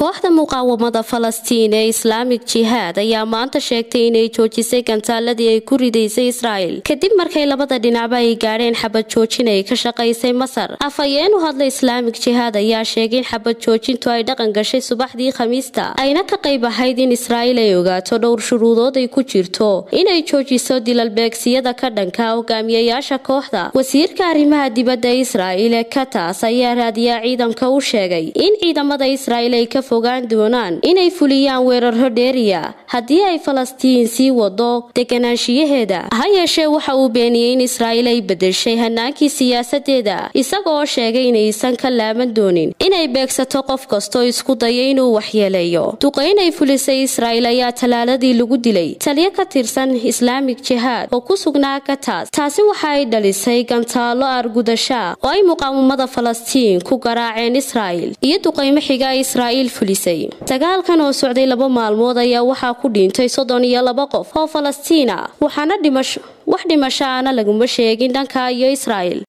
kooxda muqaawamada falastiin ee islaamik jihaad ayaa maanta sheegtay inay joojisay gantaaladii ay ku ridaysay israa'el kadib markay labada dhinacba ay gaadheen xabad joojin ay ka shaqaysay masar afhayeen u hadla islaamik jihaad ayaa sheegay in xabad joojintu ay dhaqan gashay subaxdii khamiista ayna ka qayb ahayd in israa'il ay ogaato dhowr shuruudood ay ku jirto inay joojiso dilalbeegsiyada ka dhanka hogaamiyayaasha kooxda wasiirka arrimaha dibadda israa'il ee katas ayaa raadiyaa ciidanka u sheegay in ciidamada israa'il ay ka fogaan doonaan inay fuliyaan weeraro dheeriya haddii ay falastiin sii wado deganaanshiyaheeda ha yeeshee waxa uu beeniyey in israa'il ay bedeshay hanaankii siyaasadeeda isagoo sheegay inaysan ka laaban doonin inay beegsato qof kastoo isku daya inuu waxyeeleeyo duqayn ay fulisay israa'il ayaa talaaladii lagu dilay taliyo ka tirsan islaamik jihaad oo ku sugnaa katas taasi waxa ay dhalisay gantaalo argudasha oo ay muqaawamada falastiin ku garaaceen israa'il iyo duqaymo xiga ay israa'iil fulisay dagaalkan oo socday laba maalmood ayaa waxaa ku dhintay soddon iyo laba qof oo falastiin ah waxaana dhimasho wax dhimasho aana laguma sheegin dhanka iyo israa'il